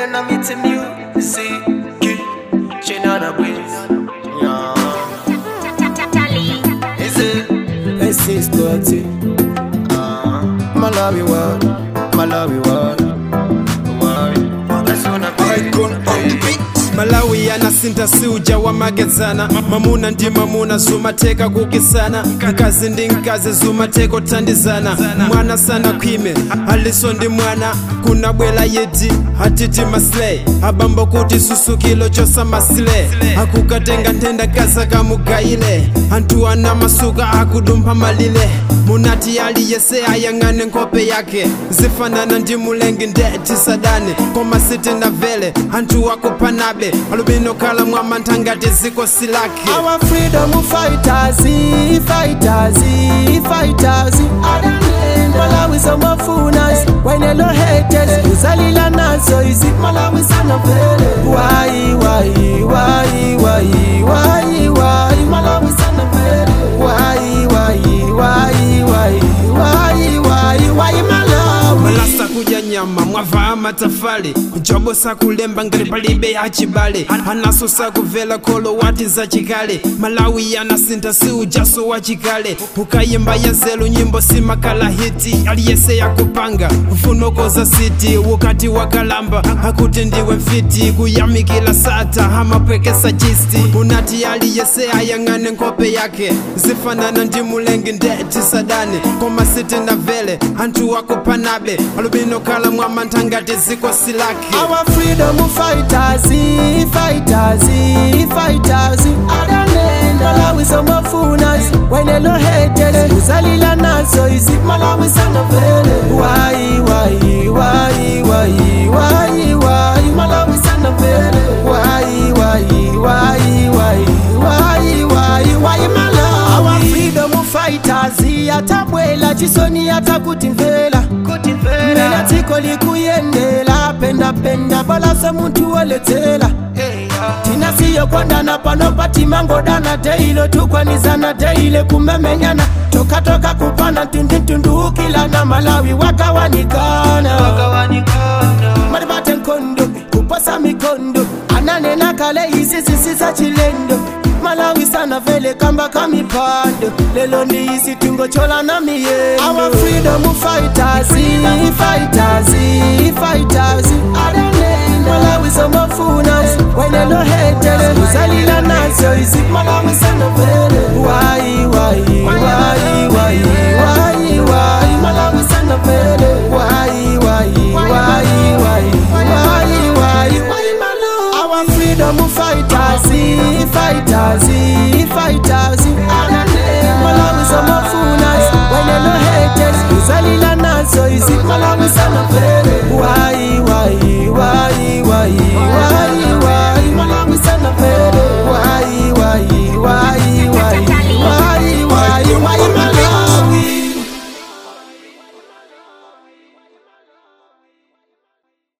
when I'm meeting you. See, she not a breeze. Yeah. Is it? This is dirty. Uh, Malawi world, Malawi world. why? That's when I be. malawi yanasinta siuja wamagezana mamuna ndi mamuna zumateka kukisana mkazi ndi mkazi zumateka kuthandizana mwana sana khwime aliso ndi mwana kunabwera yeti atiti masley abambo kuti susukilo chosamasile akukatenga nthenda kaza kamugayile anthu ana masuka akudumpha malile munati aliyese ayang'ane nkhope yake zifanana ndi mulengi ndeti sadane koma sitinavele anthu akupanabe alubino khala mwamantha ngati ziko silake Our freedom fighters, fighters, fighters. Malawi somafunas, wenelo haters. Uzalila nazo izi Malawi sana vele. Why, why, why, why, why, why? Malawi sana vele. Why, why, why, why, why, why, why Malawi? malasa kudya nyama mwavaa matafali njobo sakulemba ngati palibe achibale anaso sakuvela kholo wati zachikale malawi yanasintha siujaso wachikale ukayimba yazelu nyimbo simakala hiti aliyese yakupanga ufunokoza siti ukati wakalamba akuti ndiwe mfiti kuyamikila sata amapwekesa chisti unati aliyese ayang'ane nkhope yake zifanana ndi mulengi ndeti sadane koma sitinavele anthu akupanabe alubino khala mwamantha ngati ziko silake Our freedom fighters, fighters, fighters. Malawi somafunas, wenelo haters. Uzalila nazo izi Malawi sana vele. Why, why, why, why, why, why? Malawi sana vele. Why, why, why, why, why, why, why Malawi? Our freedom fighters, atabwela chisoni atakutimvela mena dziko likuyendela penda penda balasa muntu waletsela tinasiyokondana pano patimangodana teilo tukwanizana teile kumemenyana tokatoka kupana tundintunduukilana malawi wakawanikana maribate nkondo kuposa mikondo ananena kale izi zisiza chilendo malawi sana vele kamba kamipando lelo ndi isi tungochola na miyendo our freedom fighters fighters fighters malawi somafunas wenelo haters uzalila nazo izi malawi sana vele why why why why why why malawi sana vele why why why why why why why malawi our freedom fighters fighters fighters malawi somafunas wenelo haters uzalila nazo izi malawi sana vele why why why why why why